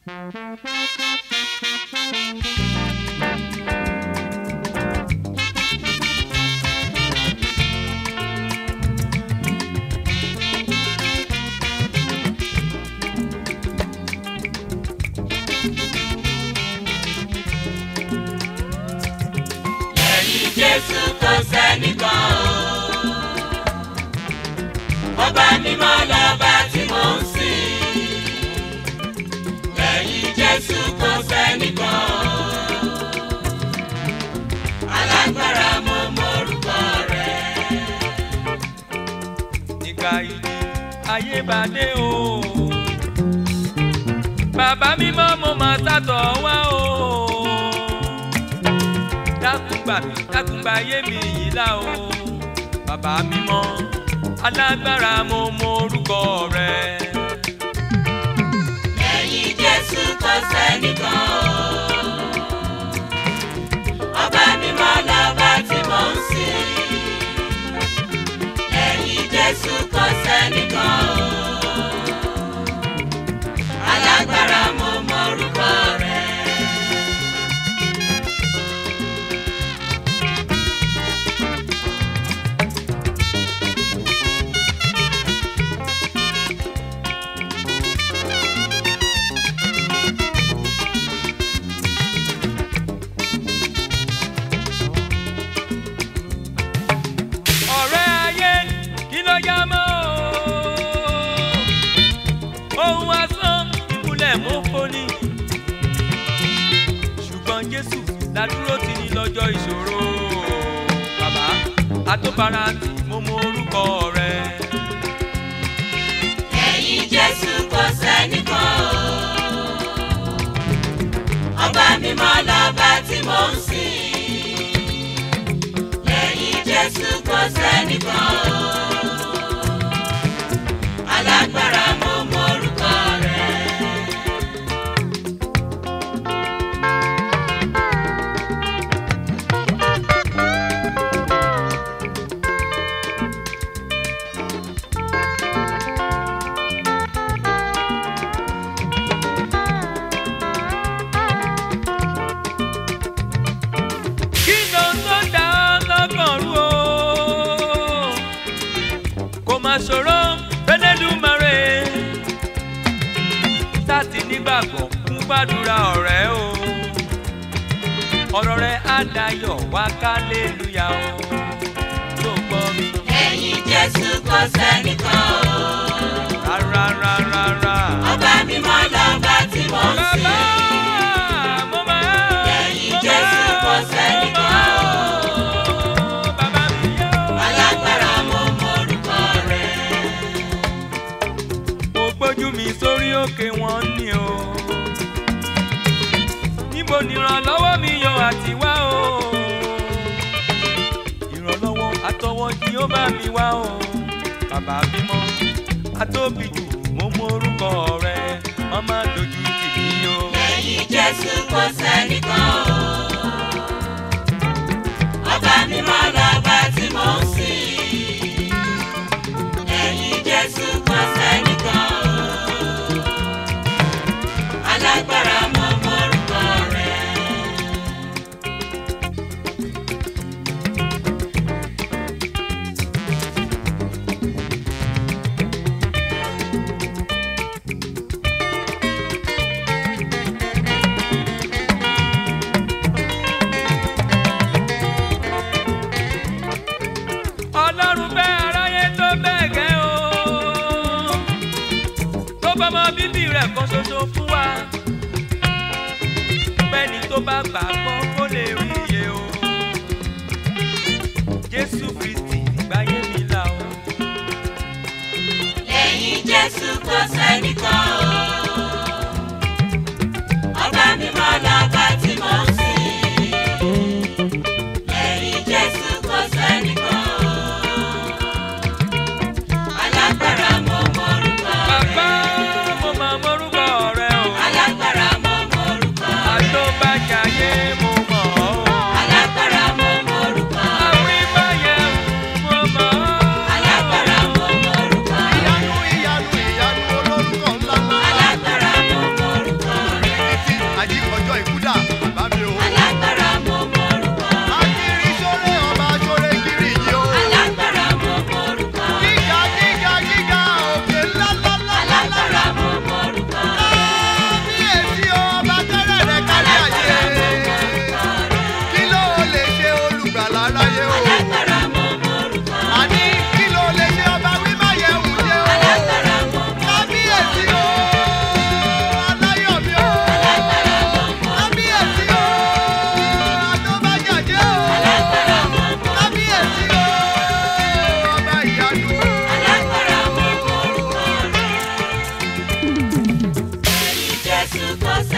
lẹ́yìn jésù kò sẹ́nìkan o. ọba mímọ́ lọ́ba tí mò ń sìn. lẹ́yìn jésù kò sẹ́nìkan o. alágbára mo mọ̀rúkọ rẹ̀. nígbà ìdí ayé bá dé o. bàbá mímọ́ mo máa sátọ̀ wá o. dákun gbà mí dákun gbà ayé mi yìí là o. bàbá mímọ́ alágbára mo mọ orúkọ rẹ. lẹ́yìn jésù kò sẹ́nìkan o. ọba mímọ́ lọ́ba tí mò ń sìn. lẹ́yìn jésù kò sẹ́nìkan o. alágbára mo mọ̀rúkọ rẹ̀. ọ̀rẹ́ ayé kí ló yá mọ́ o. ohun asán ìmúlẹ̀ mú foni. ṣùgbọ́n jésù ládúró ti ní lọ́jọ́ ìṣòro. bàbá àtọ́bára tí mo mọ orúkọ rẹ. lẹ́yìn jésù kò sẹ́nìkan o. ọba mímọ́ lọ́ba tí mò ń sìn. lẹ́yìn jésù kò sẹ́nìkan o. alágbára mo mọ̀rúkọ rẹ̀. kí ló ń tó dá ọ lọ́kàn rú o. kò má ṣòro fẹ́lẹ́dùmarè. sáti nígbàgbọ́ fún gbàdúrà ọ̀rẹ́ o. ọ̀rọ̀ rẹ̀ á dayọ̀ wá kálélúyà o. tó gbọ́ mi. lẹ́yìn jésù kò sẹ́nìkan o. rárá rárá rárá. ọba mímọ́ lọ́ba tí mò ń bàbá sìn. mo máa Lẹ́yìn mo Jésù máa, kò mo sẹ́nìkan máa, o. bàbá mi yẹ o. alágbára mo mọ̀rúkọ rẹ̀. mo gbójú mi sórí òkè wọn ni o. níbo ni ìrànlọ́wọ́ mi yọ àti wá o. ìrànlọ́wọ́ àtọwọ́ ni ó bá mi wá o. bàbá mímọ́ atóbi jù mo mọ orúkọ rẹ wọ́n má dojú tì mí o. lẹ́yìn jésù kò sẹ́nìkan o. ọba mímọ́ lọ́ba tí mò ń sìn. lẹ́yìn jésù kò sẹ́nìkan o. alágbára mo mọ̀rúkọ rẹ̀. ọlọ́run bẹ́ aráyé tó bẹ́ẹ̀ gẹ́ o. tó bá mọ bíbí rẹ̀ kan ṣoṣo fún wa. bẹ́ẹ̀ni tó bá gbà gbọ́ kó lè rí iye o. jésù kristi gbáyé mi là o. lẹ́yìn jésù kò sẹ́nìkan o. ọba mímọ́ lọ́ba tí mò ń sìn. lẹ́yìn jésù kò sẹ́nìkan o. alágbára mo mọ̀rúkọ bàbá rẹ̀. mo máa mọrúkọ rẹ o. alágbára mo mọ̀rúkọ rẹ̀. àtọ́bàjáyé mo mọ̀ ọ́. alágbára mo mọ̀rúkọ rẹ̀. àwọn ìbáyẹ̀ mo mọ̀ ọ́. alágbára mo mọ̀rúkọ rẹ̀. ìyanu ìyanu ìyanu olórúkọ ńlá ńlá. alágbára àyíkọjọ́ ìkúdà bàbá mi o. alágbára mo mọ̀rúkọ rẹ̀. akiri sóre ọba sóre kiri yìí o. alágbára mo mọ̀rúkọ rẹ̀. gíga gíga gíga òkè ńláńláńlá. alágbára mo mọ̀rúkọ rẹ̀. kábíyèsí ọba tẹ́lẹ̀ rẹ̀ kárí alágbára mo ayé. mọ̀rúkọ rẹ̀. kí ló lè ṣe olùgbàlà aráyé o. alágbára mo mọ̀rúkọ rẹ̀. àní kí ló lè ṣe ọba wímáyẹ̀wù ṣe o. alágbára mo mọ̀rúkọ rẹ̀. kábíyèsí o. aláyọ̀ mi o. alágbára mo mọ̀rúkọ rẹ̀. kábíyèsí o. àtọ́bàjàjẹ́ o. alágbára mo mọ̀rúkọ rẹ̀. kábíyèsí o. ọba ìyanu. alágbára mo mọ̀rúkọ rẹ̀. ẹ̀yin Jésù kò